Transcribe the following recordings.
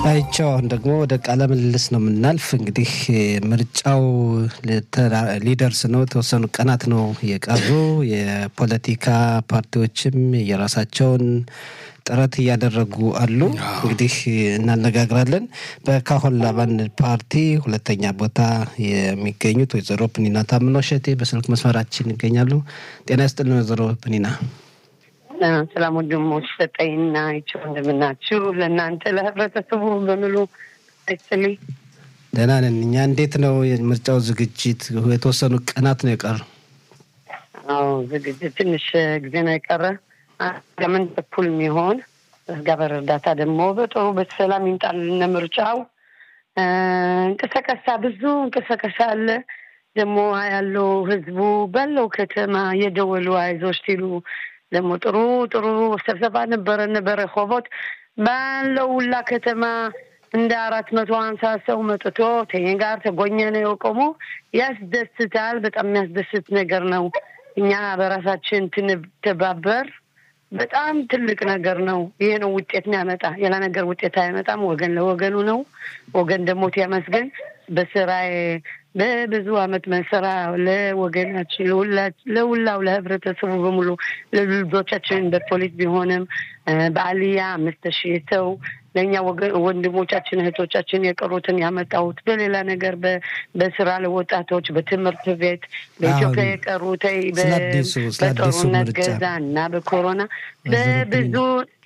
አይቸው አሁን ደግሞ ወደ ቃለ ምልልስ ነው የምናልፍ። እንግዲህ ምርጫው ሊደርስ ነው፣ የተወሰኑ ቀናት ነው የቀሩ። የፖለቲካ ፓርቲዎችም የራሳቸውን ጥረት እያደረጉ አሉ። እንግዲህ እናነጋግራለን። በካሆን ላባን ፓርቲ ሁለተኛ ቦታ የሚገኙት ወይዘሮ ፕኒና ታምኖ ሸቴ በስልክ መስመራችን ይገኛሉ። ጤና ይስጥልን ወይዘሮ ፕኒና። ሰላም ወንድሞች ሰጠኝና ይቸው እንደምናችሁ ለእናንተ ለህብረተሰቡ በሙሉ አይስጥልኝ። ደህና ነን እኛ። እንዴት ነው የምርጫው ዝግጅት? የተወሰኑ ቀናት ነው የቀሩ። አዎ ዝግጅት ትንሽ ጊዜ ነው የቀረ ለምን በኩል የሚሆን እግዚአብሔር እርዳታ ደግሞ በጥሩ በሰላም ይምጣልን። ምርጫው እንቅስቃሴ ብዙ እንቅስቃሴ አለ ደግሞ ያለው ህዝቡ ባለው ከተማ የደወሉ አይዞች ሲሉ ደግሞ ጥሩ ጥሩ ስብሰባ ነበረን በረኮቦት ባለው ሁላ ከተማ እንደ አራት መቶ ሀምሳ ሰው መጥቶ ከእኔ ጋር ተጎኘ ነው የቆሙ። ያስደስታል። በጣም የሚያስደስት ነገር ነው። እኛ በራሳችን ትንተባበር በጣም ትልቅ ነገር ነው። ይሄ ነው ውጤት የሚያመጣ። ሌላ ነገር ውጤት አይመጣም። ወገን ለወገኑ ነው። ወገን ደግሞ ያመስገን በስራዬ በብዙ አመት መሰራ ለወገናችን ለሁላው ለህብረተሰቡ በሙሉ ለልጆቻችን በፖሊስ ቢሆንም በአልያ አምስት ሺህ ሰው ለእኛ ወንድሞቻችን እህቶቻችን የቀሩትን ያመጣሁት በሌላ ነገር በስራ ለወጣቶች በትምህርት ቤት በኢትዮጵያ የቀሩት በጦርነት ገዛ እና በኮሮና በብዙ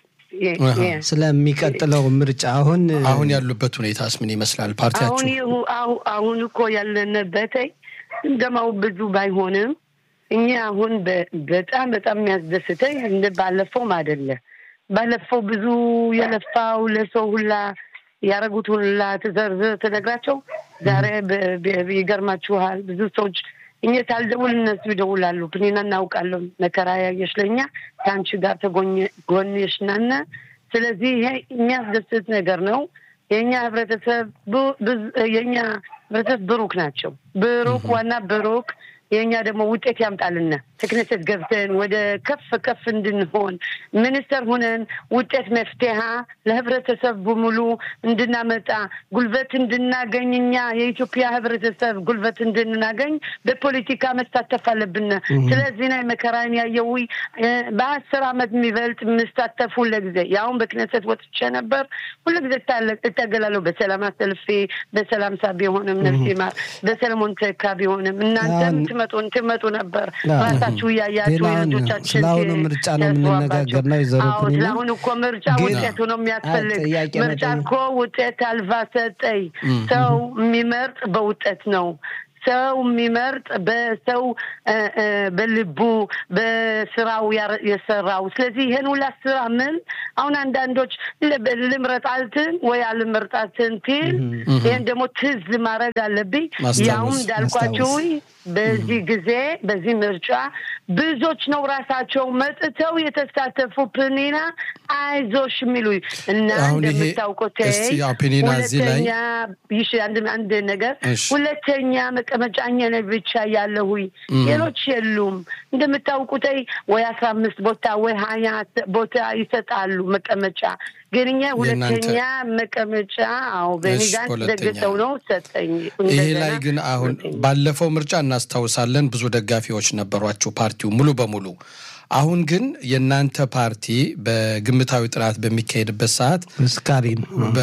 ስለሚቀጥለው ምርጫ አሁን አሁን ያሉበት ሁኔታስ ምን ይመስላል? ፓርቲያችሁ አሁን እኮ ያለንበት እንደማው ብዙ ባይሆንም እኛ አሁን በጣም በጣም የሚያስደስተኝ እንደ ባለፈውም አይደለ። ባለፈው ብዙ የለፋው ለሰው ሁላ ያደረጉት ሁላ ትዘርዝር ትነግራቸው ዛሬ ይገርማችኋል ብዙ ሰዎች እኛ ሳልደውል እነሱ ይደውላሉ። ፕኒና እናውቃለን መከራ ያየሽ ለእኛ ከአንቺ ጋር ተጎንሽ ናነ። ስለዚህ ይሄ የሚያስደስት ነገር ነው። የእኛ ህብረተሰብ የእኛ ህብረተሰብ ብሩክ ናቸው። ብሩክ ዋና ብሩክ የእኛ ደግሞ ውጤት ያምጣልና ተክነሰት ገብተን ወደ ከፍ ከፍ እንድንሆን ሚኒስተር ሁነን ውጤት መፍትሄ ለህብረተሰብ በሙሉ እንድናመጣ ጉልበት እንድናገኝ እኛ የኢትዮጵያ ህብረተሰብ ጉልበት እንድናገኝ በፖለቲካ መሳተፍ አለብን። ስለዚህ ናይ መከራን ያየው በአስር አመት የሚበልጥ የምሳተፍ ሁለጊዜ ያሁን በክነሰት ወጥቼ ነበር። ሁለጊዜ እታገላለሁ። በሰላም አሰልፌ በሰላም ሳ ቢሆንም ነፍሴ ማር በሰለሞን ተካ ቢሆንም እናንተም ትመጡ ትመጡ ነበር ራሳችሁ እያያችሁ የልጆቻችን ስለአሁኑ ምርጫ ነው የምንነጋገር ነው። ይዘሩ ስለአሁን እኮ ምርጫ ውጤቱ ነው የሚያስፈልግ። ምርጫ እኮ ውጤት አልባ ሰጠኝ። ሰው የሚመርጥ በውጤት ነው። ሰው የሚመርጥ በሰው በልቡ በስራው የሰራው። ስለዚህ ይሄን ሁላ ስራ ምን አሁን አንዳንዶች ልምረጣልትን ወይ አልመርጣትን ትል ይህን ደግሞ ትዝ ማድረግ አለብኝ። ያውም እንዳልኳችሁ በዚህ ጊዜ በዚህ ምርጫ ብዙዎች ነው ራሳቸው መጥተው የተሳተፉ ፕኒና አይዞሽ የሚሉ እና እንደምታውቁት ሁለተኛ ይሽ አንድ ነገር ሁለተኛ መቀመጫኛ ነ ብቻ ያለሁ ሌሎች የሉም። እንደምታውቁት ወይ አስራ አምስት ቦታ ወይ ሀያ ቦታ ይሰጣሉ መቀመጫ ግን እኛ ሁለተኛ መቀመጫ አዎ በኒጋን ደግጠው ነው ሰጠኝ። ይሄ ላይ ግን አሁን ባለፈው ምርጫ እናስታውሳለን ብዙ ደጋፊዎች ነበሯቸው ፓርቲው ሙሉ በሙሉ አሁን ግን የእናንተ ፓርቲ በግምታዊ ጥናት በሚካሄድበት ሰዓት ስካሪም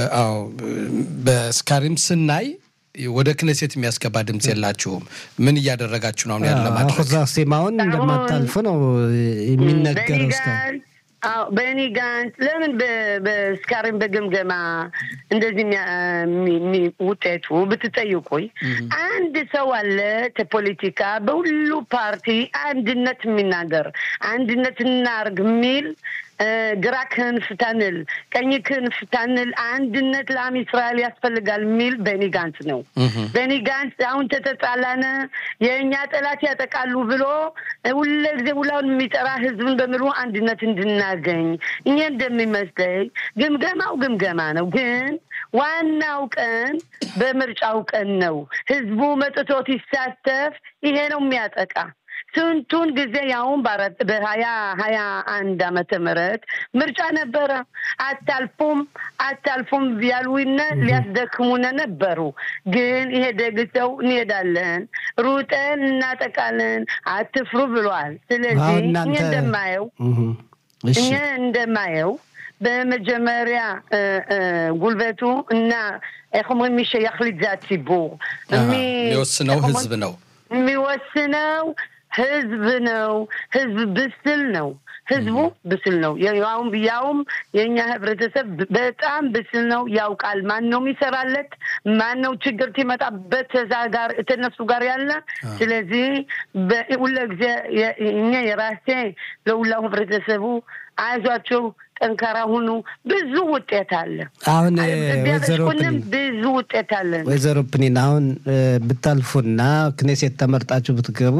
በስካሪም ስናይ ወደ ክነሴት የሚያስገባ ድምፅ የላችሁም። ምን እያደረጋችሁ ነው? አሁን ያለ ማድረግ ሴማውን እንደማታልፍ ነው የሚነገረው እስካሁን በእኔ ጋንት ለምን በስካሪን በግምገማ እንደዚህ ውጤቱ ብትጠይቁኝ አንድ ሰው አለ ከፖለቲካ በሁሉ ፓርቲ አንድነት የሚናገር አንድነት እናርግ የሚል ግራ ክንፍ ታንል ቀኝ ክንፍ ታንል አንድነት ለአም እስራኤል ያስፈልጋል የሚል ቤኒ ጋንት ነው። ቤኒ ጋንት አሁን ተተጣላነ የእኛ ጠላት ያጠቃሉ ብሎ ሁለ ጊዜ ሁላውን የሚጠራ ህዝብን በምሉ አንድነት እንድናገኝ እኛ እንደሚመስለኝ ግምገማው ግምገማ ነው ግን ዋናው ቀን በምርጫው ቀን ነው። ህዝቡ መጥቶት ይሳተፍ። ይሄ ነው የሚያጠቃ ስንቱን ጊዜ ያውን በሀያ ሀያ አንድ አመተ ምህረት ምርጫ ነበረ። አታልፉም አታልፉም ያሉነ ሊያስደክሙነ ነበሩ። ግን ይሄ ደግሰው እንሄዳለን፣ ሩጠን እናጠቃለን፣ አትፍሩ ብሏል። ስለዚህ እኔ እንደማየው እኔ እንደማየው በመጀመሪያ ጉልበቱ እና איך אומרים מי שיחליט זה הציבור. የሚወስነው ህዝብ ነው። የሚወስነው ህዝብ ነው። ህዝብ ብስል ነው። ህዝቡ ብስል ነው። ያውም ያውም የእኛ ህብረተሰብ በጣም ብስል ነው። ያውቃል ማን ነው የሚሰራለት፣ ማን ነው ችግር ሲመጣበት እዛ ጋር እነሱ ጋር ያለ። ስለዚህ ሁለ ጊዜ እኛ የራሴ ለሁላው ህብረተሰቡ አይዟቸው ጠንካራ ሁኑ። ብዙ ውጤት አለ። አሁን ወይዘሮ ብዙ ውጤት አለ። ወይዘሮ ፕኒን አሁን ብታልፉና ክኔሴት ተመርጣችሁ ብትገቡ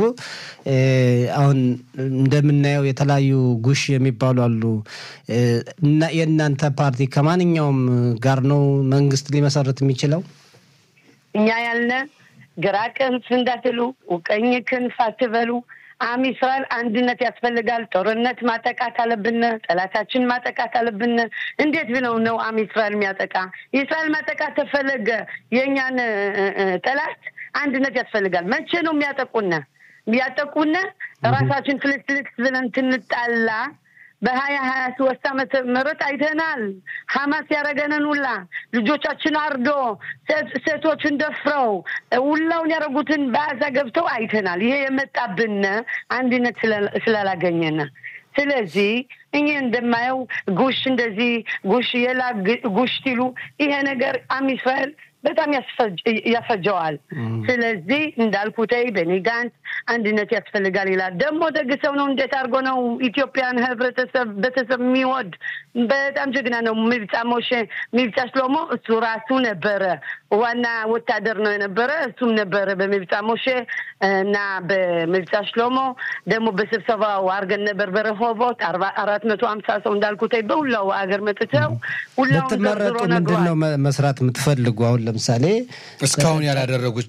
አሁን እንደምናየው የተለያዩ ጉሽ የሚባሉ አሉ እና የእናንተ ፓርቲ ከማንኛውም ጋር ነው መንግስት ሊመሰረት የሚችለው? እኛ ያልነ ግራ ክንፍ እንዳትሉ፣ ቀኝ ክንፍ አትበሉ። አም እስራኤል አንድነት ያስፈልጋል። ጦርነት ማጠቃት አለብን። ጠላታችን ማጠቃት አለብን። እንዴት ብለው ነው አም እስራኤል የሚያጠቃ? የእስራኤል ማጠቃት ተፈለገ የእኛን ጠላት አንድነት ያስፈልጋል። መቼ ነው የሚያጠቁነ? የሚያጠቁነ ራሳችን ፍልክልክ ብለን ትንጣላ በሀያ ሀያ ሶስት ዓመተ ምህረት አይተናል። ሀማስ ያደረገንን ሁላ ልጆቻችን አርዶ ሴቶችን ደፍረው ሁላውን ያደረጉትን በአዛ ገብተው አይተናል። ይሄ የመጣብን አንድነት ስላላገኘን ስለዚህ እኔ እንደማየው ጉሽ እንደዚህ ጉሽ የላ ጉሽ ሲሉ ይሄ ነገር አም እስራኤል በጣም ያፈጀዋል። ስለዚህ እንዳልኩተይ በኒ ጋንት አንድነት ያስፈልጋል ይላል። ደግሞ ደግ ሰው ነው። እንዴት አድርጎ ነው ኢትዮጵያን ህብረተሰብ ቤተሰብ የሚወድ በጣም ጀግና ነው። ሚብጻ ሞሼ ሚብጻ ሽሎሞ እሱ ራሱ ነበረ ዋና ወታደር ነው የነበረ እሱም ነበረ በሚብጻ ሞሼ እና በሚብጻ ሽሎሞ ደግሞ በስብሰባው አድርገን ነበር በረሆቦት አራት መቶ ሀምሳ ሰው እንዳልኩተይ በሁላው አገር መጥተው ሁላውን ብትመረጡ ምንድን ነው መስራት የምትፈልጉ? አሁን ለምሳሌ እስካሁን ያላደረጉት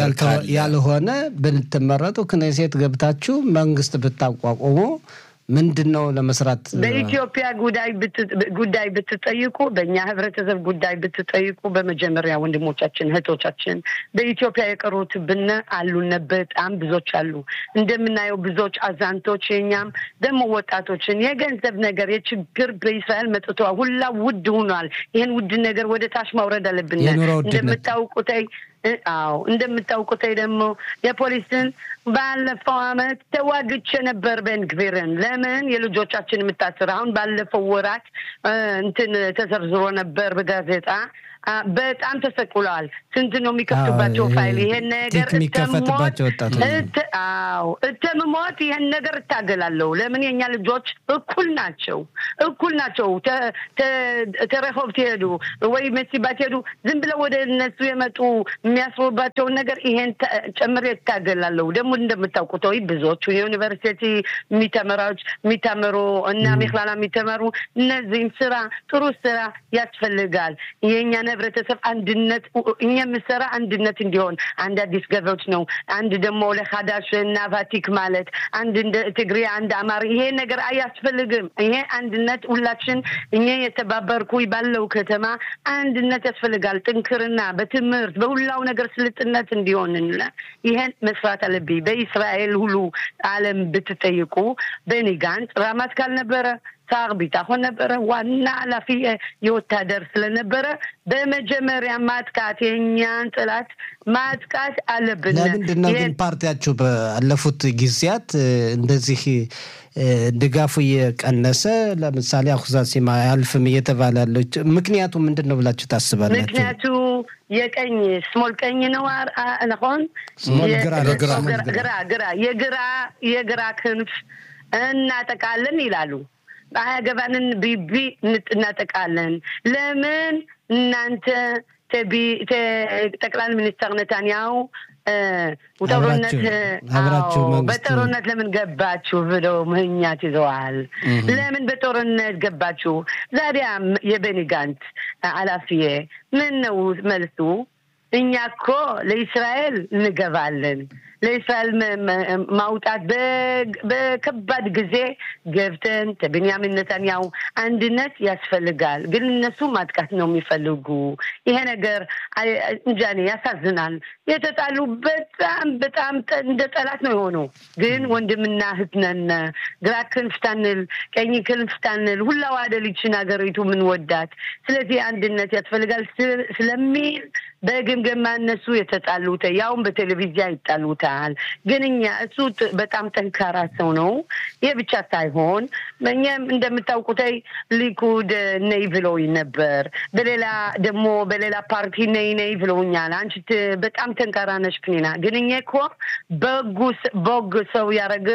ያልሆነ ብትመረጡ ክኔሴት ገብታችሁ መንግስት ብታቋቁሙ ምንድን ነው ለመስራት በኢትዮጵያ ጉዳይ ብትጠይቁ፣ በእኛ ህብረተሰብ ጉዳይ ብትጠይቁ፣ በመጀመሪያ ወንድሞቻችን እህቶቻችን በኢትዮጵያ የቀሩት ብነ አሉነ በጣም ብዙዎች አሉ። እንደምናየው ብዙዎች አዛንቶች፣ የኛም ደግሞ ወጣቶችን የገንዘብ ነገር የችግር በእስራኤል መጥቶ ሁላ ውድ ሆኗል። ይህን ውድ ነገር ወደ ታች ማውረድ አለብን። እንደምታውቁተይ አዎ እንደምታውቁተይ ደግሞ የፖሊስን ባለፈው አመት ተዋግቼ ነበር ቤንግቪርን። ለምን የልጆቻችን የምታስር አሁን ባለፈው ወራት እንትን ተዘርዝሮ ነበር በጋዜጣ በጣም ተሰቅለዋል። ስንት ነው የሚከፍቱባቸው ፋይል? ይሄን ነገር የሚከፈትባቸው ወጣቶች አዎ እተምሞት ይሄን ነገር እታገላለሁ። ለምን የኛ ልጆች እኩል ናቸው፣ እኩል ናቸው። ተረሆብ ትሄዱ ወይ መሲባ ትሄዱ ዝም ብለው ወደ እነሱ የመጡ የሚያስሩባቸውን ነገር ይሄን ጨምሬ እታገላለሁ። ደግሞ እንደምታውቁት ወይ ብዙዎቹ የዩኒቨርሲቲ የሚተመራዎች የሚተምሩ እና ሜክላላ የሚተመሩ እነዚህም ስራ ጥሩ ስራ ያስፈልጋል የእኛን ህብረተሰብ አንድነት እኛ የምሰራ አንድነት እንዲሆን አንድ አዲስ ገበዎች ነው። አንድ ደግሞ ለካዳሽ እና ቫቲክ ማለት አንድ እንደ ትግሬ አንድ አማሪ ይሄ ነገር አያስፈልግም። ይሄ አንድነት ሁላችን እኛ የተባበርኩ ባለው ከተማ አንድነት ያስፈልጋል። ጥንክርና በትምህርት በሁላው ነገር ስልጥነት እንዲሆን ይሄን መስራት አለብኝ። በእስራኤል ሁሉ ዓለም ብትጠይቁ በኒ ጋንት ራማት ካልነበረ ሳር ቢታሆን ነበረ። ዋና ኃላፊ የወታደር ስለነበረ በመጀመሪያ ማጥቃት የእኛን ጥላት ማጥቃት አለብን። ለምንድን ነው ግን ፓርቲያችሁ ባለፉት ጊዜያት እንደዚህ ድጋፉ እየቀነሰ ለምሳሌ አኩዛሲማ አያልፍም እየተባለ ያለው ምክንያቱ ምንድን ነው ብላችሁ ታስባላችሁ? ምክንያቱ የቀኝ ስሞል ቀኝ ነው ነሆን ግራ ግራ የግራ የግራ ክንፍ እናጠቃለን ይላሉ። አያገባንን ቢቢ እናጠቃለን። ለምን እናንተ ጠቅላይ ሚኒስትር ነታንያሁ ጦርነት በጦርነት ለምን ገባችሁ ብለው ምህኛት ይዘዋል። ለምን በጦርነት ገባችሁ? ዛዲያ የቤኒ ጋንት ኃላፊዬ ምን ነው መልሱ? እኛ እኮ ለእስራኤል እንገባለን። ለእስራኤል ማውጣት በከባድ ጊዜ ገብተን ከቤንያሚን ነታንያሁ አንድነት ያስፈልጋል። ግን እነሱ ማጥቃት ነው የሚፈልጉ። ይሄ ነገር እንጃኔ ያሳዝናል። የተጣሉ በጣም በጣም እንደ ጠላት ነው የሆኑ። ግን ወንድምና እህት ነን። ግራ ክንፍ ታንል፣ ቀኝ ክንፍ ታንል፣ ሁላ ዋደ ልጅን ሀገሪቱ ምን ወዳት። ስለዚህ አንድነት ያስፈልጋል ስለሚል በግምገማ እነሱ የተጣሉት ያውም በቴሌቪዥን ይጣሉታል። ግን እኛ እሱ በጣም ጠንካራ ሰው ነው። ይህ ብቻ ሳይሆን እኛም እንደምታውቁት ሊኩድ ነይ ብለውኝ ነበር። በሌላ ደግሞ በሌላ ፓርቲ ነይ ነይ ብለውኛል። አንቺ በጣም ጠንካራ ነሽ ፕኒና። ግን እኛ እኮ በጉ በግ ሰው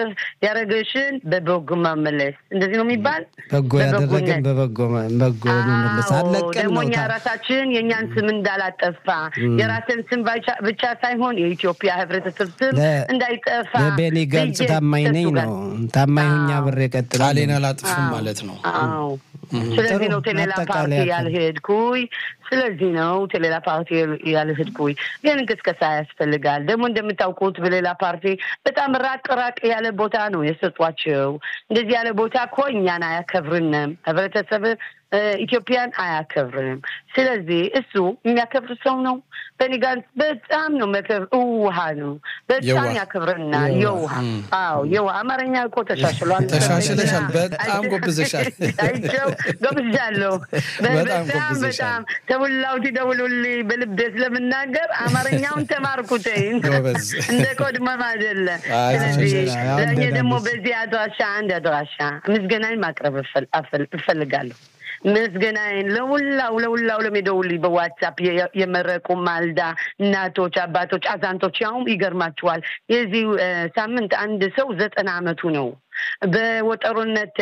ያረገሽን በበጉ መመለስ እንደዚህ ነው የሚባል በጎ ያደረግን በበጎ በጎ መመለስ አለቀን ደግሞ ነው እኛ ራሳችን የእኛን ስም እንዳላጠፋ የራስን ስም ብቻ ሳይሆን የኢትዮጵያ ሕብረተሰብ ስም እንዳይጠፋ ለቤኒ ጋንጽ ታማኝ ነኝ ነው ታማኝ ሁኛ ብሬ ቀጥል ቃሌን አላጥፍም ማለት ነው። አዎ ስለዚህ ነው ቴሌላ ፓርቲ ያልሄድኩኝ። ስለዚህ ነው ቴሌላ ፓርቲ ያልሄድኩኝ። ግን እንቅስቀሳ ያስፈልጋል። ደግሞ እንደምታውቁት በሌላ ፓርቲ በጣም ራቅ ራቅ ያለ ቦታ ነው የሰጧቸው። እንደዚህ ያለ ቦታ እኮ እኛን አያከብርንም ህብረተሰብ ኢትዮጵያን አያከብርም። ስለዚህ እሱ የሚያከብር ሰው ነው። በኒ ጋንስ በጣም ነው መከብር ውሃ ነው። በጣም ያከብርና የውሃ አዎ፣ የውሃ አማርኛ እኮ ተሻሽሏል። ተሻሽለሻል። በጣም ጎብዘሻል። አይቸው ጎብዣለሁ። በጣም በጣም ተውላው ትደውሉልኝ በልቤ ስለምናገር አማርኛውን ተማርኩትኝ እንደ ቆድመም አይደለ። ስለዚህ ለእኔ ደግሞ በዚህ አድራሻ አንድ አድራሻ ምስጋናኝ ማቅረብ እፈልጋለሁ። ምስጋናዬን ለሁላው ለሁላው ለሚደውልኝ በዋትሳፕ የመረቁ ማልዳ እናቶች፣ አባቶች፣ አዛንቶች ያውም ይገርማችኋል። የዚህ ሳምንት አንድ ሰው ዘጠና አመቱ ነው። በወጠሩነት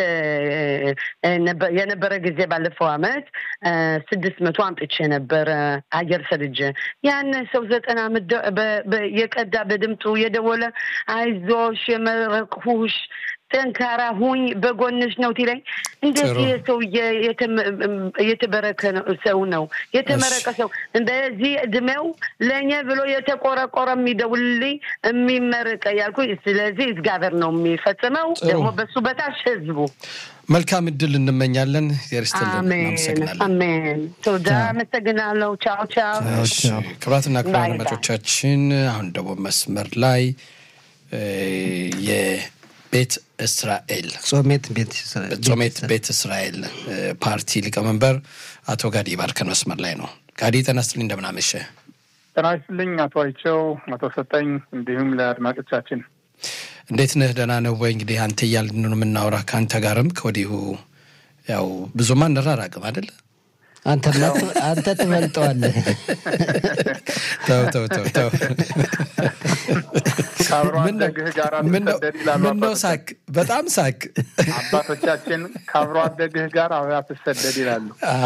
የነበረ ጊዜ ባለፈው አመት ስድስት መቶ አምጥቼ ነበረ አየር ሰልጀ ያን ሰው ዘጠና አመት የቀዳ በድምፁ የደወለ አይዞሽ የመረቅሁሽ ጠንካራ ሁኝ በጎንሽ ነው ትለኝ። እንደዚህ ሰው የተበረከ ሰው ነው የተመረቀ ሰው በዚህ እድሜው ለእኛ ብሎ የተቆረቆረ የሚደውልልኝ የሚመርቀ ያልኩ። ስለዚህ እግዚአብሔር ነው የሚፈጽመው፣ ደግሞ በሱ በታች ህዝቡ መልካም እድል እንመኛለን። የርስትልን እናመሰግናለን። አሜን። ቶዳ አመሰግናለሁ። ቻው ቻው። ክቡራትና ክቡራን አድማጮቻችን አሁን ደግሞ መስመር ላይ ቤት እስራኤል ጾሜት ቤት ጾሜት ቤት እስራኤል ፓርቲ ሊቀመንበር አቶ ጋዲ ባርከን መስመር ላይ ነው። ጋዲ ጤና ይስጥልኝ፣ እንደምን አመሸ? ጤና ይስጥልኝ አቶ አይቸው፣ አቶ ሰጠኝ እንዲሁም ለአድማጮቻችን እንዴት ነህ? ደህና ነው ወይ? እንግዲህ አንተ እያልን ነው የምናወራ ከአንተ ጋርም ከወዲሁ ያው ብዙማ እንራራቅም አይደለ? አንተ ትበልጠዋለህ። ተው ተው ተው ተው። ከአብሮ አደግህ ጋር አትሰደድ ይላሉ ምነው ሳቅ? በጣም ሳቅ። አባቶቻችን ከአብሮ አደግህ ጋር አትሰደድ ይላሉ።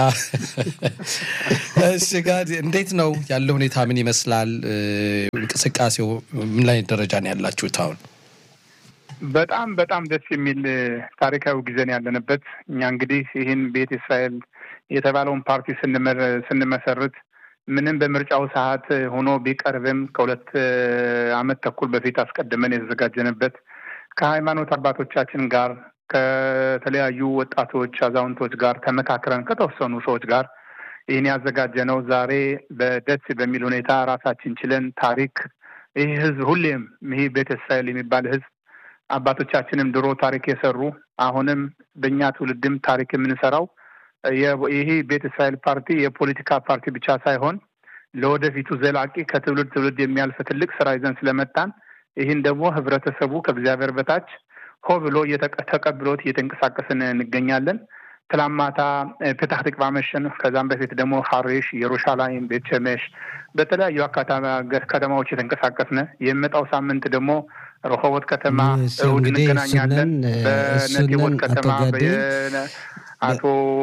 እሺ ጋር እንዴት ነው ያለው ሁኔታ ምን ይመስላል? እንቅስቃሴው ምን ላይ ደረጃ ነው ያላችሁት አሁን? በጣም በጣም ደስ የሚል ታሪካዊ ጊዜን ያለንበት እኛ እንግዲህ ይህን ቤት እስራኤል የተባለውን ፓርቲ ስንመሰርት ምንም በምርጫው ሰዓት ሆኖ ቢቀርብም ከሁለት ዓመት ተኩል በፊት አስቀድመን የተዘጋጀንበት ከሃይማኖት አባቶቻችን ጋር ከተለያዩ ወጣቶች፣ አዛውንቶች ጋር ተመካክረን ከተወሰኑ ሰዎች ጋር ይህን ያዘጋጀነው ዛሬ በደስ በሚል ሁኔታ ራሳችን ችለን ታሪክ ይህ ህዝብ ሁሌም ይህ ቤተ እስራኤል የሚባል ህዝብ አባቶቻችንም ድሮ ታሪክ የሰሩ አሁንም በእኛ ትውልድም ታሪክ የምንሰራው ይህ ቤተ እስራኤል ፓርቲ የፖለቲካ ፓርቲ ብቻ ሳይሆን ለወደፊቱ ዘላቂ ከትውልድ ትውልድ የሚያልፍ ትልቅ ስራ ይዘን ስለመጣን ይህን ደግሞ ህብረተሰቡ ከእግዚአብሔር በታች ሆ ብሎ ተቀብሎት እየተንቀሳቀስን እንገኛለን። ትላንት ማታ ፔታህ ትቅባ መሸን፣ ከዛም በፊት ደግሞ ሀሬሽ፣ ኢየሩሻላይም፣ ቤት ሸሜሽ በተለያዩ ከተማዎች የተንቀሳቀስን የሚመጣው ሳምንት ደግሞ ረሆቦት ከተማ እሑድ እንገናኛለን። በነቴቦት ከተማ አቶ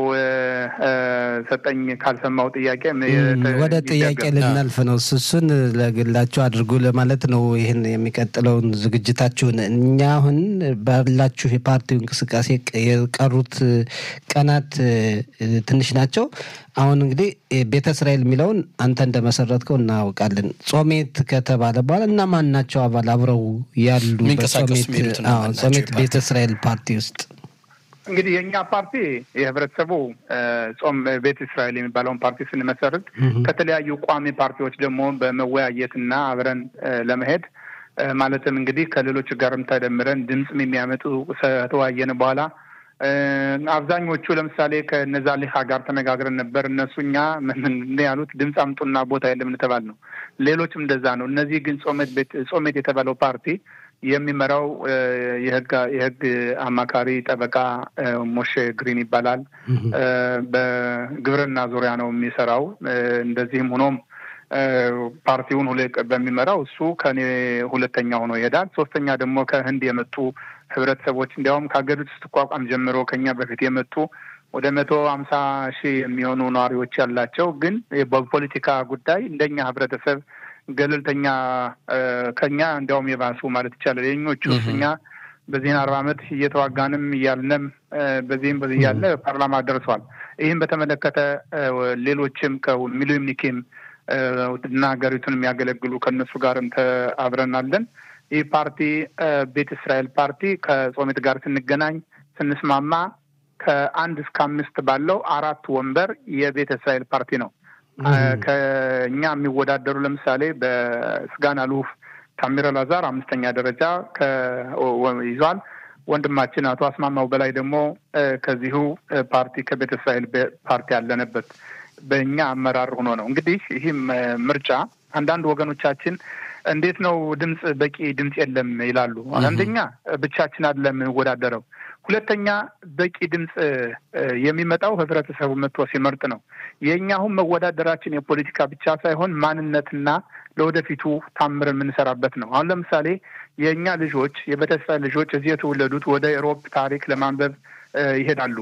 ሰጠኝ ካልሰማው ጥያቄ ወደ ጥያቄ ልናልፍ ነው። እሱን ለግላችሁ አድርጉ ለማለት ነው። ይህን የሚቀጥለውን ዝግጅታችሁን እኛ አሁን ባላችሁ የፓርቲው እንቅስቃሴ የቀሩት ቀናት ትንሽ ናቸው። አሁን እንግዲህ ቤተ እስራኤል የሚለውን አንተ እንደመሰረትከው እናውቃለን። ጾሜት ከተባለ በኋላ እና ማን ናቸው አባል አብረው ያሉ ጾሜት ቤተ እስራኤል ፓርቲ ውስጥ? እንግዲህ የእኛ ፓርቲ የህብረተሰቡ ጾም ቤተ እስራኤል የሚባለውን ፓርቲ ስንመሰርት ከተለያዩ ቋሚ ፓርቲዎች ደግሞ በመወያየትና አብረን ለመሄድ ማለትም እንግዲህ ከሌሎች ጋርም ተደምረን ድምፅም የሚያመጡ ከተወያየን በኋላ አብዛኞቹ ለምሳሌ ከነዛ ሊሃ ጋር ተነጋግረን ነበር። እነሱ እኛ ምን ያሉት ድምፅ አምጡና ቦታ የለም እንተባል ነው። ሌሎችም እንደዛ ነው። እነዚህ ግን ጾሜት የተባለው ፓርቲ የሚመራው የህግ አማካሪ ጠበቃ ሞሼ ግሪን ይባላል። በግብርና ዙሪያ ነው የሚሰራው። እንደዚህም ሆኖም ፓርቲውን ሁሌ በሚመራው እሱ ከኔ ሁለተኛ ሆኖ ይሄዳል። ሶስተኛ ደግሞ ከህንድ የመጡ ህብረተሰቦች እንዲያውም ከሀገሪቱ ስትቋቋም ጀምሮ ከኛ በፊት የመጡ ወደ መቶ ሀምሳ ሺህ የሚሆኑ ነዋሪዎች ያላቸው ግን በፖለቲካ ጉዳይ እንደኛ ህብረተሰብ ገለልተኛ ከኛ እንዲያውም የባሱ ማለት ይቻላል። የኞቹ እኛ በዚህን አርባ ዓመት እየተዋጋንም እያልንም በዚህም በዚህ እያለ ፓርላማ ደርሷል። ይህም በተመለከተ ሌሎችም ከሚሊዮኒኬም እና ሀገሪቱን የሚያገለግሉ ከእነሱ ጋርም አብረናለን። ይህ ፓርቲ ቤተ እስራኤል ፓርቲ ከጾሜት ጋር ስንገናኝ ስንስማማ ከአንድ እስከ አምስት ባለው አራት ወንበር የቤተ እስራኤል ፓርቲ ነው። ከእኛ የሚወዳደሩ ለምሳሌ በስጋን አሉፍ ታሚር አላዛር አምስተኛ ደረጃ ይዟል። ወንድማችን አቶ አስማማው በላይ ደግሞ ከዚሁ ፓርቲ ከቤተ እስራኤል ፓርቲ ያለንበት በእኛ አመራር ሆኖ ነው። እንግዲህ ይህም ምርጫ አንዳንድ ወገኖቻችን እንዴት ነው ድምፅ በቂ ድምፅ የለም ይላሉ። አንደኛ ብቻችን አይደለም የምንወዳደረው፣ ሁለተኛ በቂ ድምፅ የሚመጣው ህብረተሰቡ መጥቶ ሲመርጥ ነው። የእኛ አሁን መወዳደራችን የፖለቲካ ብቻ ሳይሆን ማንነትና ለወደፊቱ ታምር የምንሰራበት ነው። አሁን ለምሳሌ የእኛ ልጆች የቤተሰብ ልጆች እዚህ የተወለዱት ወደ ኤሮፕ ታሪክ ለማንበብ ይሄዳሉ።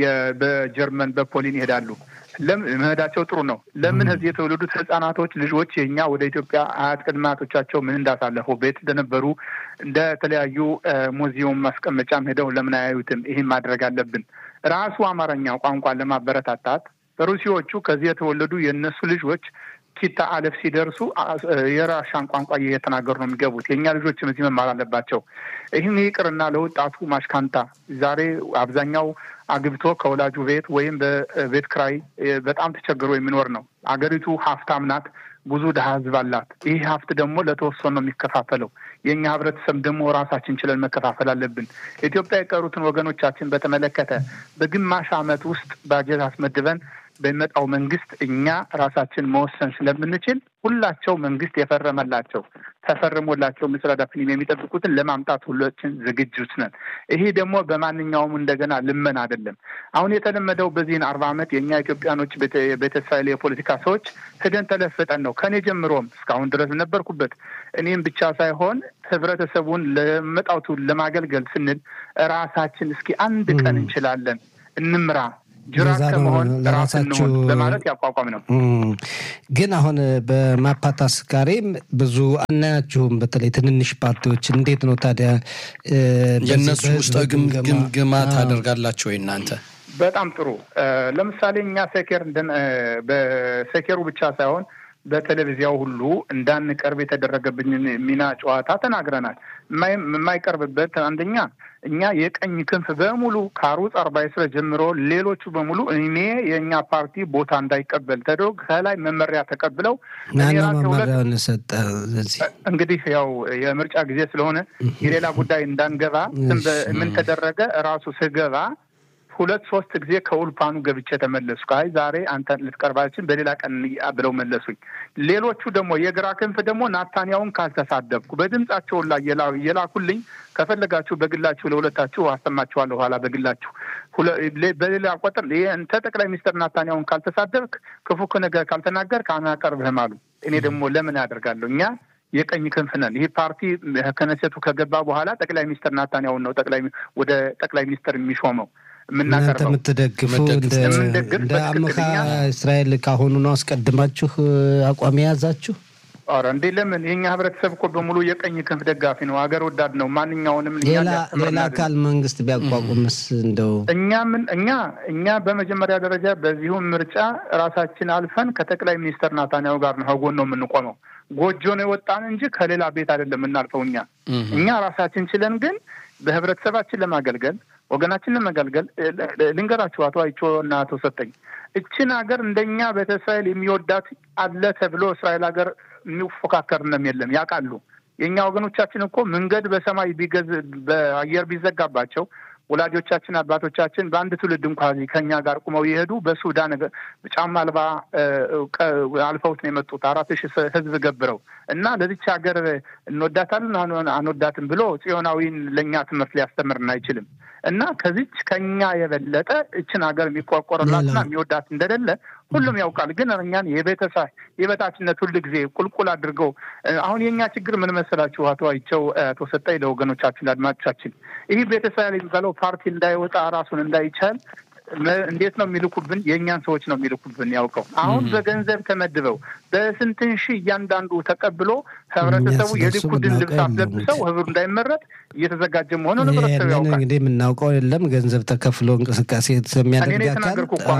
በጀርመን በፖሊን ይሄዳሉ። መሄዳቸው ጥሩ ነው። ለምን እዚህ የተወለዱት ህጻናቶች ልጆች የእኛ ወደ ኢትዮጵያ አያት ቅድመ አያቶቻቸው ምን እንዳሳለፉ ቤት እንደነበሩ እንደ ተለያዩ ሙዚየም ማስቀመጫም ሄደው ለምን አያዩትም? ይህን ማድረግ አለብን። ራሱ አማርኛ ቋንቋን ለማበረታታት ሩሲዎቹ ከዚህ የተወለዱ የእነሱ ልጆች ኪታ አለፍ ሲደርሱ የራሻን ቋንቋ እየተናገሩ ነው የሚገቡት። የእኛ ልጆችም እዚህ መማር አለባቸው። ይህም ይቅርና ለወጣቱ ማሽካንታ ዛሬ አብዛኛው አግብቶ ከወላጁ ቤት ወይም በቤት ክራይ በጣም ተቸግሮ የሚኖር ነው። አገሪቱ ሀብታም ናት። ብዙ ድሀ ህዝብ አላት። ይህ ሀብት ደግሞ ለተወሰኑ ነው የሚከፋፈለው። የእኛ ህብረተሰብ ደግሞ ራሳችን ችለን መከፋፈል አለብን። ኢትዮጵያ የቀሩትን ወገኖቻችን በተመለከተ በግማሽ ዓመት ውስጥ ባጀት አስመድበን በሚመጣው መንግስት እኛ ራሳችን መወሰን ስለምንችል ሁላቸው መንግስት የፈረመላቸው ተፈርሞላቸው ምስራዳ ፊልም የሚጠብቁትን ለማምጣት ሁላችን ዝግጁት ነን። ይሄ ደግሞ በማንኛውም እንደገና ልመን አይደለም። አሁን የተለመደው በዚህን አርባ ዓመት የእኛ ኢትዮጵያኖች ቤተ እስራኤል የፖለቲካ ሰዎች ሂደን ተለፍጠን ነው ከኔ ጀምሮም እስካሁን ድረስ ነበርኩበት። እኔም ብቻ ሳይሆን ህብረተሰቡን ለመጣውቱ ለማገልገል ስንል ራሳችን እስኪ አንድ ቀን እንችላለን እንምራ ጅራት ከመሆን ለራሳችሁ በማለት ያቋቋም ነው። ግን አሁን በማፓታስ ጋሬም ብዙ አናያችሁም። በተለይ ትንንሽ ፓርቲዎች እንዴት ነው ታዲያ የእነሱ ውስጥ ግምግማ ታደርጋላችሁ ወይ እናንተ? በጣም ጥሩ። ለምሳሌ እኛ ሴኬር በሴኬሩ ብቻ ሳይሆን በቴሌቪዚያው ሁሉ እንዳንቀርብ የተደረገብኝን ሚና ጨዋታ ተናግረናል። የማይቀርብበት አንደኛ እኛ የቀኝ ክንፍ በሙሉ ከአሩጽ አርባ ስረ ጀምሮ ሌሎቹ በሙሉ እኔ የእኛ ፓርቲ ቦታ እንዳይቀበል ተደርጎ ከላይ መመሪያ ተቀብለው እንግዲህ ያው የምርጫ ጊዜ ስለሆነ የሌላ ጉዳይ እንዳንገባ ምን ተደረገ? እራሱ ስገባ ሁለት ሶስት ጊዜ ከኡልፓኑ ገብቼ ተመለሱ። አይ ዛሬ አንተ ልትቀርባችን በሌላ ቀን ብለው መለሱኝ። ሌሎቹ ደግሞ የግራ ክንፍ ደግሞ ናታንያውን ካልተሳደብኩ በድምጻቸውን ላይ የላኩልኝ ከፈለጋችሁ በግላችሁ ለሁለታችሁ አሰማችኋለሁ። ኋላ በግላችሁ በሌላ ቆጥር እንተ ጠቅላይ ሚኒስትር ናታንያውን ካልተሳደብክ ክፉ ነገር ካልተናገር አናቀርብህም አሉ። እኔ ደግሞ ለምን ያደርጋለሁ እኛ የቀኝ ክንፍ ነን። ይህ ፓርቲ ከነሴቱ ከገባ በኋላ ጠቅላይ ሚኒስትር ናታንያውን ነው ጠቅላይ ወደ ጠቅላይ ሚኒስትር የሚሾመው የምናቀርበው የምትደግፉ እንደ አምካ እስራኤል ካሁኑ ነው አስቀድማችሁ አቋም የያዛችሁ? ኧረ እንዴ ለምን የኛ ህብረተሰብ እኮ በሙሉ የቀኝ ክንፍ ደጋፊ ነው፣ ሀገር ወዳድ ነው። ማንኛውንም ሌላ አካል መንግስት ቢያቋቁምስ እንደው እኛ ምን እኛ እኛ በመጀመሪያ ደረጃ በዚሁም ምርጫ ራሳችን አልፈን ከጠቅላይ ሚኒስትር ናታንያሁ ጋር ነው ከጎን ነው የምንቆመው። ጎጆ ነው የወጣን እንጂ ከሌላ ቤት አይደለም የምናልፈው። እኛ እኛ ራሳችን ችለን ግን በህብረተሰባችን ለማገልገል ወገናችን ለመገልገል ልንገራችሁ፣ አቶ አይቾ እና አቶ ሰጠኝ እችን ሀገር እንደኛ ቤተ እስራኤል የሚወዳት አለ ተብሎ እስራኤል ሀገር የሚፎካከርንም የለም ያውቃሉ። የእኛ ወገኖቻችን እኮ መንገድ በሰማይ ቢገዝ በአየር ቢዘጋባቸው ወላጆቻችን አባቶቻችን በአንድ ትውልድ እንኳ ከኛ ጋር ቁመው የሄዱ በሱዳን ጫማ አልባ አልፈውት ነው የመጡት አራት ሺህ ህዝብ ገብረው እና ለዚች ሀገር እንወዳታለን አንወዳትም ብሎ ጽዮናዊን ለእኛ ትምህርት ሊያስተምርን አይችልም። እና ከዚች ከኛ የበለጠ እችን ሀገር የሚቆረቆርላትና የሚወዳት እንደሌለ ሁሉም ያውቃል። ግን እኛን የቤተሰብ የበታችነት ሁል ጊዜ ቁልቁል አድርገው አሁን የእኛ ችግር ምን መሰላችሁ? አቶ አይቸው አቶ ሰጠኝ ለወገኖቻችን ለአድማጮቻችን ይህ ቤተሰብ የሚባለው ፓርቲ እንዳይወጣ ራሱን እንዳይቻል እንዴት ነው የሚልኩብን? የእኛን ሰዎች ነው የሚልኩብን። ያውቀው አሁን በገንዘብ ተመድበው በስንትን ሺህ እያንዳንዱ ተቀብሎ ህብረተሰቡ የሊኩድን ልብስ አስለብሰው ህብሩ እንዳይመረጥ እየተዘጋጀ መሆኑን ህብረተሰቡ ያውቃል። እንግዲህ የምናውቀው የለም ገንዘብ ተከፍሎ እንቅስቃሴ የሚያደርግ አካል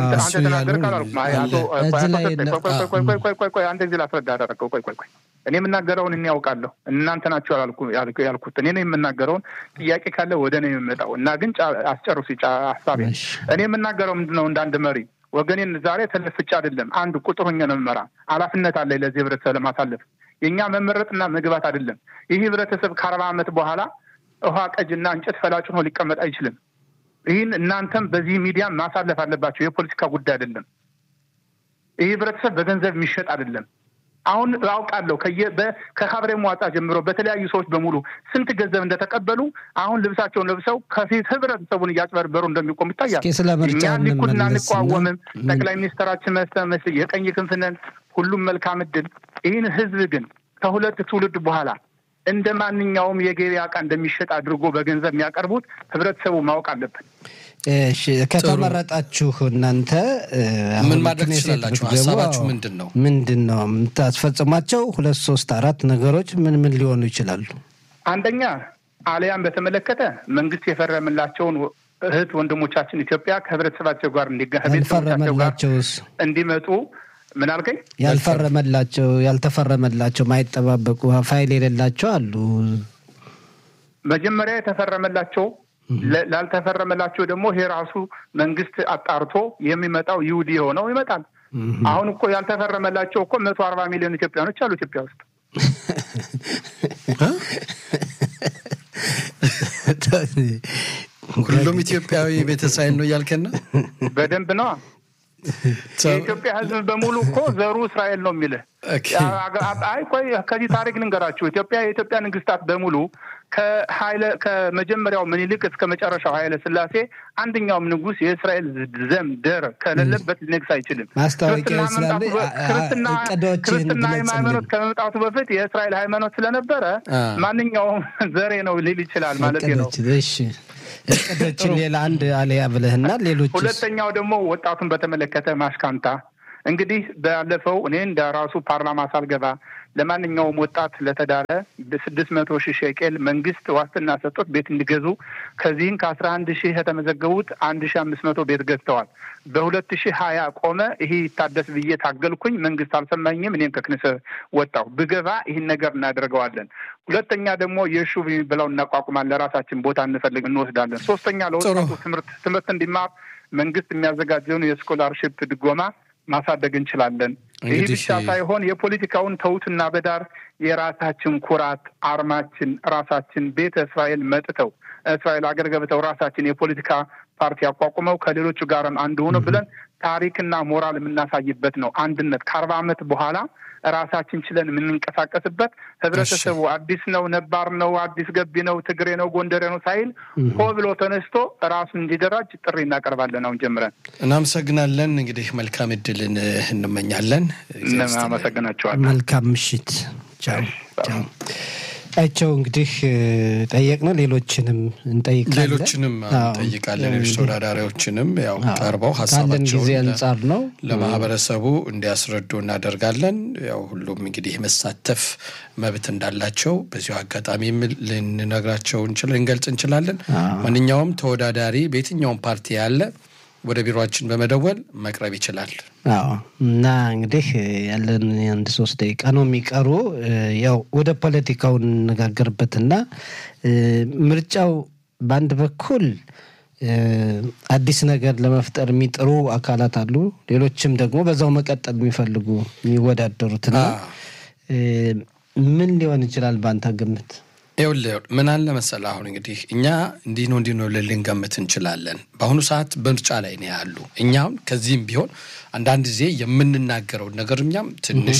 አንድ ጊዜ ላስረዳ አደረገው። ቆይ ቆይ ቆይ እኔ የምናገረውን እኔ ያውቃለሁ። እናንተ ናቸው ያልኩት። እኔ ነው የምናገረውን። ጥያቄ ካለ ወደ እኔ የሚመጣው እና ግን አስጨርሱ ሀሳቤ። እኔ የምናገረው ምንድን ነው? እንዳንድ መሪ ወገኔን ዛሬ ተለፍቼ አይደለም፣ አንድ ቁጥር ሆኜ ነው የምመራ። ኃላፊነት አለኝ ለዚህ ህብረተሰብ ለማሳለፍ። የእኛ መመረጥና መግባት አይደለም። ይህ ህብረተሰብ ከአርባ ዓመት በኋላ ውሃ ቀጅና እንጨት ፈላጭ ሆኖ ሊቀመጥ አይችልም። ይህን እናንተም በዚህ ሚዲያ ማሳለፍ አለባቸው። የፖለቲካ ጉዳይ አይደለም። ይህ ህብረተሰብ በገንዘብ የሚሸጥ አይደለም። አሁን አውቃለሁ ከካብሬ መዋጣ ጀምሮ በተለያዩ ሰዎች በሙሉ ስንት ገንዘብ እንደተቀበሉ አሁን ልብሳቸውን ለብሰው ከፊት ህብረተሰቡን እያጭበርበሩ እንደሚቆሙ ይታያል። እኛ ሊኩድና አንቋወምም። ጠቅላይ ሚኒስትራችን መስተ የቀኝ ክንፍነን ሁሉም መልካም እድል። ይህን ህዝብ ግን ከሁለት ትውልድ በኋላ እንደ ማንኛውም የገበያ ዕቃ እንደሚሸጥ አድርጎ በገንዘብ የሚያቀርቡት ህብረተሰቡ ማወቅ አለብን። ከተመረጣችሁ እናንተ ምን ማድረግ ትችላላችሁ? ሀሳባችሁ ምንድን ነው? ምንድን ነው የምታስፈጽሟቸው? ሁለት ሶስት አራት ነገሮች ምን ምን ሊሆኑ ይችላሉ? አንደኛ አልያን በተመለከተ መንግስት የፈረምላቸውን እህት ወንድሞቻችን ኢትዮጵያ ከህብረተሰባቸው ጋር ያልፈረመላቸውስ እንዲመጡ ምን አልከኝ? ያልፈረመላቸው ያልተፈረመላቸው ማይጠባበቁ ፋይል የሌላቸው አሉ። መጀመሪያ የተፈረመላቸው ላልተፈረመላቸው ደግሞ ይሄ ራሱ መንግስት አጣርቶ የሚመጣው ይሁዲ የሆነው ይመጣል። አሁን እኮ ያልተፈረመላቸው እኮ መቶ አርባ ሚሊዮን ኢትዮጵያኖች አሉ ኢትዮጵያ ውስጥ። ሁሉም ኢትዮጵያዊ ቤተ እስራኤል ነው እያልከን ነው? በደንብ ነዋ። የኢትዮጵያ ሕዝብ በሙሉ እኮ ዘሩ እስራኤል ነው የሚልህ። አይ ቆይ ከዚህ ታሪክ ልንገራችሁ። ኢትዮጵያ የኢትዮጵያ ንግስታት በሙሉ ከኃይለ ከመጀመሪያው ምኒልክ እስከ መጨረሻው ኃይለ ስላሴ አንደኛውም ንጉስ የእስራኤል ዘም ደር ከሌለበት ሊነግስ አይችልም። ክርስትና ሃይማኖት ከመምጣቱ በፊት የእስራኤል ሃይማኖት ስለነበረ ማንኛውም ዘሬ ነው ሊል ይችላል ማለት ነው። እቅዶችን ሌላ አንድ አለያ ብለህና ሌሎች ሁለተኛው ደግሞ ወጣቱን በተመለከተ ማሽካንታ እንግዲህ ባለፈው እኔ እንደ ራሱ ፓርላማ ሳልገባ ለማንኛውም ወጣት ለተዳረ በስድስት መቶ ሺህ ሼቄል መንግስት ዋስትና ሰጥቶት ቤት እንዲገዙ ከዚህም ከአስራ አንድ ሺህ የተመዘገቡት አንድ ሺህ አምስት መቶ ቤት ገዝተዋል። በሁለት ሺህ ሀያ ቆመ። ይሄ ይታደስ ብዬ ታገልኩኝ። መንግስት አልሰማኝም። እኔም ከክንስ ወጣሁ። ብገባ ይህን ነገር እናደርገዋለን። ሁለተኛ ደግሞ የሹብ የሚብለው እናቋቁማለን። ለራሳችን ቦታ እንፈልግ እንወስዳለን። ሶስተኛ ለወጣቱ ትምህርት ትምህርት እንዲማር መንግስት የሚያዘጋጀውን የስኮላርሽፕ ድጎማ ማሳደግ እንችላለን። ይህ ብቻ ሳይሆን የፖለቲካውን ተውትና በዳር የራሳችን ኩራት አርማችን ራሳችን ቤተ እስራኤል መጥተው እስራኤል አገር ገብተው ራሳችን የፖለቲካ ፓርቲ አቋቁመው ከሌሎቹ ጋርም አንድ ሆኖ ብለን ታሪክና ሞራል የምናሳይበት ነው። አንድነት ከአርባ ዓመት በኋላ ራሳችን ችለን የምንንቀሳቀስበት ህብረተሰቡ አዲስ ነው፣ ነባር ነው፣ አዲስ ገቢ ነው፣ ትግሬ ነው፣ ጎንደሬ ነው ሳይል ሆ ብሎ ተነስቶ ራሱን እንዲደራጅ ጥሪ እናቀርባለን። አሁን ጀምረን እናመሰግናለን። እንግዲህ መልካም እድልን እንመኛለን። አመሰግናቸዋለን። መልካም ምሽት። ቻው ቻው። አይቸው እንግዲህ ጠየቅ ነው። ሌሎችንም እንጠይቃለን ሌሎችንም እንጠይቃለን። ሌሎች ተወዳዳሪዎችንም ያው ቀርበው ካለን ሀሳባቸውን ጊዜ አንጻር ነው ለማህበረሰቡ እንዲያስረዱ እናደርጋለን። ያው ሁሉም እንግዲህ የመሳተፍ መብት እንዳላቸው በዚሁ አጋጣሚ ልንነግራቸው ልንገልጽ እንችላለን። ማንኛውም ተወዳዳሪ በየትኛውም ፓርቲ ያለ ወደ ቢሮችን በመደወል መቅረብ ይችላል። አዎ እና እንግዲህ ያለን አንድ ሶስት ደቂቃ ነው የሚቀሩ። ያው ወደ ፖለቲካው እንነጋገርበትና ምርጫው በአንድ በኩል አዲስ ነገር ለመፍጠር የሚጥሩ አካላት አሉ። ሌሎችም ደግሞ በዛው መቀጠል የሚፈልጉ የሚወዳደሩትና ምን ሊሆን ይችላል በአንተ ግምት? ይኸውልህ ምን አለ መሰለህ፣ አሁን እንግዲህ እኛ እንዲህ ነው እንዲህ ነው ልንገምት እንችላለን። በአሁኑ ሰዓት በምርጫ ላይ ነው ያሉ። እኛም ከዚህም ቢሆን አንዳንድ ጊዜ የምንናገረውን ነገር እኛም ትንሽ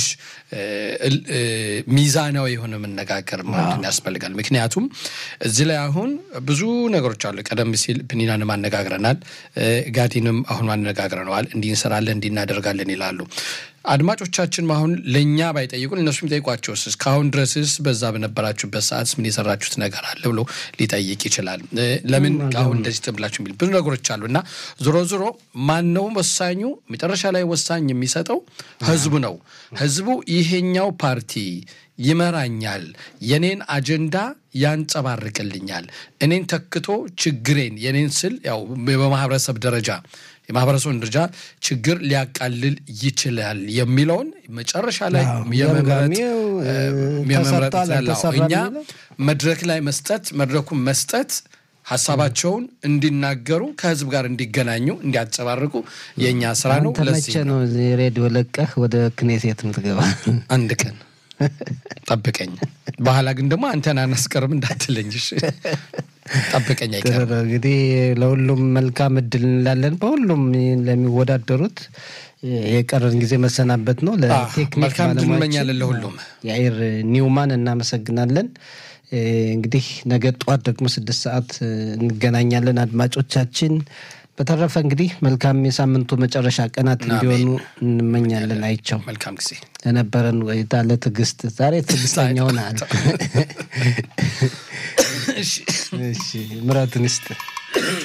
ሚዛናዊ የሆነ መነጋገር ማለት ያስፈልጋል። ምክንያቱም እዚህ ላይ አሁን ብዙ ነገሮች አሉ። ቀደም ሲል ፕኒናንም አነጋግረናል፣ ጋዲንም አሁን አነጋግረነዋል። እንዲህ እንሰራለን እንዲህ እናደርጋለን ይላሉ። አድማጮቻችን አሁን ለእኛ ባይጠይቁን እነሱ የሚጠይቋቸውስ እስካሁን ድረስስ በዛ በነበራችሁበት ሰዓት ምን የሰራችሁት ነገር አለ ብሎ ሊጠይቅ ይችላል። ለምን አሁን እንደዚህ ትብላችሁ የሚል ብዙ ነገሮች አሉ እና ዞሮ ዞሮ ማነው ወሳኙ? መጨረሻ ላይ ወሳኝ የሚሰጠው ህዝቡ ነው። ህዝቡ ይሄኛው ፓርቲ ይመራኛል፣ የኔን አጀንዳ ያንጸባርቅልኛል፣ እኔን ተክቶ ችግሬን የኔን ስል ያው በማህበረሰብ ደረጃ የማህበረሰቡን ደረጃ ችግር ሊያቃልል ይችላል የሚለውን መጨረሻ ላይ የመምረጥ እኛ መድረክ ላይ መስጠት መድረኩን መስጠት ሀሳባቸውን እንዲናገሩ ከህዝብ ጋር እንዲገናኙ እንዲያንጸባርቁ የእኛ ስራ ነው። ለዚህ ነው ሬዲዮ ለቀህ ወደ ክኔሴት ምትገባ አንድ ቀን ጠብቀኝ። በኋላ ግን ደግሞ አንተን አናስቀርም እንዳትለኝ ጠብቀኝ አይቀርም። እንግዲህ ለሁሉም መልካም እድል እንላለን። በሁሉም ለሚወዳደሩት የቀረን ጊዜ መሰናበት ነው። ለቴክኒክ መልካም እድል እንመኛለን ለሁሉም። የአይር ኒውማን እናመሰግናለን። እንግዲህ ነገ ጠዋት ደግሞ ስድስት ሰዓት እንገናኛለን አድማጮቻችን። በተረፈ እንግዲህ መልካም የሳምንቱ መጨረሻ ቀናት እንዲሆኑ እንመኛለን። አይቸው መልካም ጊዜ ለነበረን ቆይታ ለትዕግስት ዛሬ ትዕግስተኛ ሆነሃል። ምረትን ይስጥ